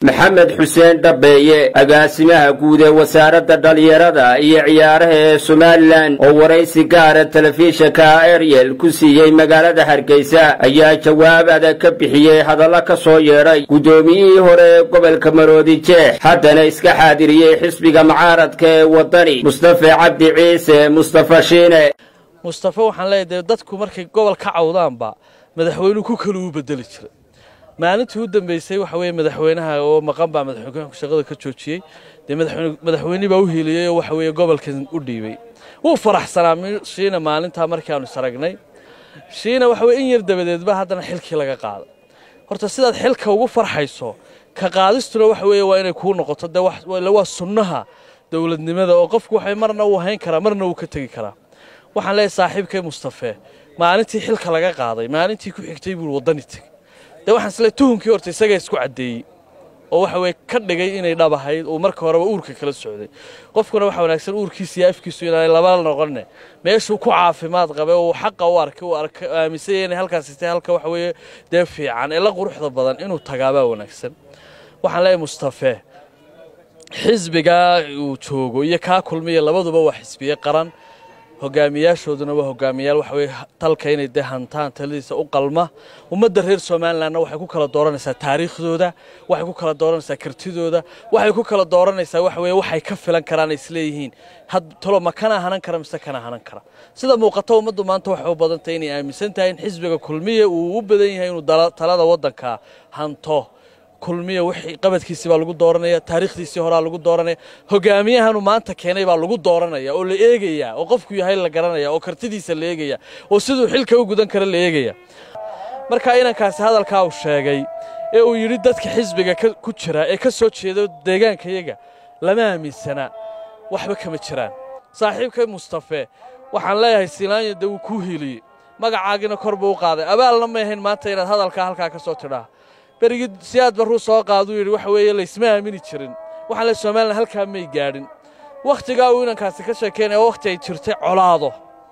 maxamed xuseen dhabeeye agaasimaha guud ee wasaaradda dhallinyarada iyo ciyaaraha ee somalilan oo waraysi gaara telefishinka ariel ku siiyey magaalada hargeysa ayaa jawaab adag ka bixiyey hadallo ka soo yeedhay guddoomiyihii hore ee gobolka maroodi jeex haddana iska xaadiriyey xisbiga mucaaradka ee waddani mustafe cabdi ciise mustafa shiine mustafe waxaan leeyahay dee dadku markay gobol ka cawdaanba madaxweynuhu ku kale uu bedeli jiray maalintii u dambeysay waxa weeye madaxweynaha oo maqan baa madaxweynuhu shaqada ka joojiyey dee madaxweyne baa u hiiliyey oo waxa weeye gobolkan u dhiibay wuu faraxsanaa shiina maalintaa markii aanu isaragnay shiina waxa weye in yar dabadeedba haddana xilkii laga qaaday horta sidaad xilka ugu farxayso ka qaadistuna waxa weeye waa inay kuu noqoto dee waa sunnaha dowladnimada oo qofku waxay marna uu hayn karaa marna uu ka tegi karaa waxaan leeyahay saaxiibkay mustafe maalintii xilka laga qaaday maalintii ku xigtay buu waddani tegey dee waxaan isle tuhunkii horta isagaa isku caddeeyey oo waxa weye ka dhigay inay dhab ahayd uu marka horeba uurka kala socday qofkuna waxa wanaagsan uurkiisa iyo afkiisu inaanay laba noqonne meeshuu ku caafimaad qabay oo uu xaqa u arkay uu arka aaminsanya inay halkaasi tahay halka waxa weeye dee fiican ee la quruxda badan inuu tagaabaa wanaagsan waxaan leeyahay mustafe xisbigaa uu joogo iyo kaa kulmiya labaduba waa xisbiye qaran hogaamiyaashooduna waa hogaamiyaal waxa weye dalka inay dee hantaan taladiisa u qalma ummadda reer somalilanna waxay ku kala dooranaysaa taariikhdooda waxay ku kala dooranaysaa kartidooda waxay ku kala dooranaysaa waxa weye waxay ka filan karaan isleeyihiin had talo ma kana hanan kara mise kana hanan kara sida muuqata ummaddu maanta waxay u badan tahay inay aaminsan tahay in xisbiga kulmiya uu u badan yahay inuu talada waddanka hanto kulmiya wixii qabadkiisii baa lagu dooranaya taariikhdiisii horaa lagu dooranaya hogaamiyahanu maanta keenay baa lagu dooranaya oo la eegaya oo qofku yahay la garanaya oo kartidiisa la eegaya oo siduu xilka u gudan kara la eegaya marka inankaasi hadalkaa uu sheegay ee uu yidhi dadka xisbiga ku jira ee ka soo jeeda deegaankayaga lama aaminsana waxba kama jiraan saaxiibkay mustafe waxaan leeyahay silaanya dee wuu kuu hiiliyey magacaagina kor buu u qaaday abaalna ma ahayn maanta inaad hadalkaa halkaa ka soo tidhaa berigii siyaad barruu soo qaaduu yidhi waxa weeye laysma aamini jirin waxaan le somalilan halkaa may gaadhin wakhtigaa uu inankaasi ka sheekaynaya wakhti ay jirtay colaado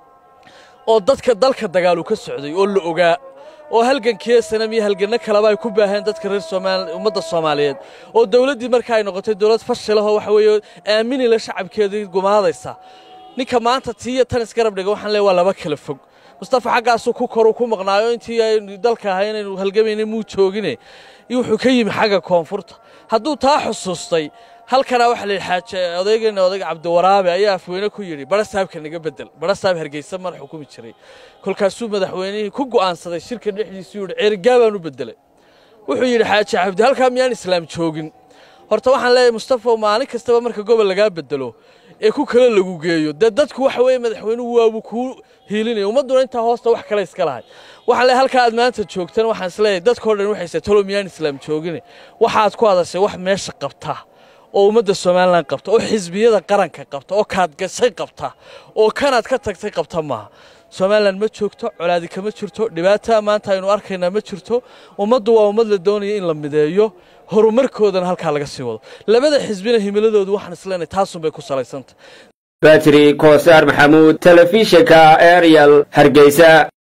oo dadka dalka dagaalu ka socday oo la ogaa oo halgankii sanam iyo halganno kaleba ay ku baaheen dadka reer somaal ummadda soomaaliyeed oo dawladdii marka ay noqotay dawlad fashilahoo waxa weeye aaminila shacabkeedii gumaadaysa ninka maanta tii iyo tan isgarab dhiga waxaan leey waa laba kala fog mustafa xaggaasuu ku koru ku maqnaayo intii aynu dalka ahay inaynu halgamayna muu joogine wuxuu ka yimi xagga koonfurta hadduu taa xusuustay halkanaa waxa layidhi xaaje odaygeena odayga cabdiwaraabe ayaa afweyne ku yidhi bara saabka naga bedel bara saab hargeysa mar xukumi jiray kolkaasuu madaxweynihii ku go'aansaday shirka dhexdiisuu yidhi ceerigaabaan u bedelay wuxuu yidhi xaaje cabdi halkaa miyaan islaam joogin horta waxaan leeyahay mustafa maalin kastaba marka gobol lagaa bedelo ee ku kale lagu geeyo dee dadku waxa weeye madaxweynuhu waabuu kuu hiilinaya ummadduna intaa hoosta wax kale iska lahay waxaan leeyahay halkaa aad maanta joogtan waxaan isleeyahay dadkao dhan waxayse talo miyaan islaam joogine waxaad ku hadashay wax meesha qabta oo ummadda somalilan qabta oo xisbiyada qaranka qabta oo kaad gashay qabta oo kanaad ka tagtay qabta maaha somalilan ma joogto colaadi kama jirto dhibaata maanta aynu arkaynaa ma jirto ummaddu waa ummad la doonaya in la mideeyo horumarkoodana halkaa laga sii wado labada xisbina himiladoodu waxaan isleenahay taasunbay ku salaysantah batri koosaar maxamuud telefishinka ariel hargeysa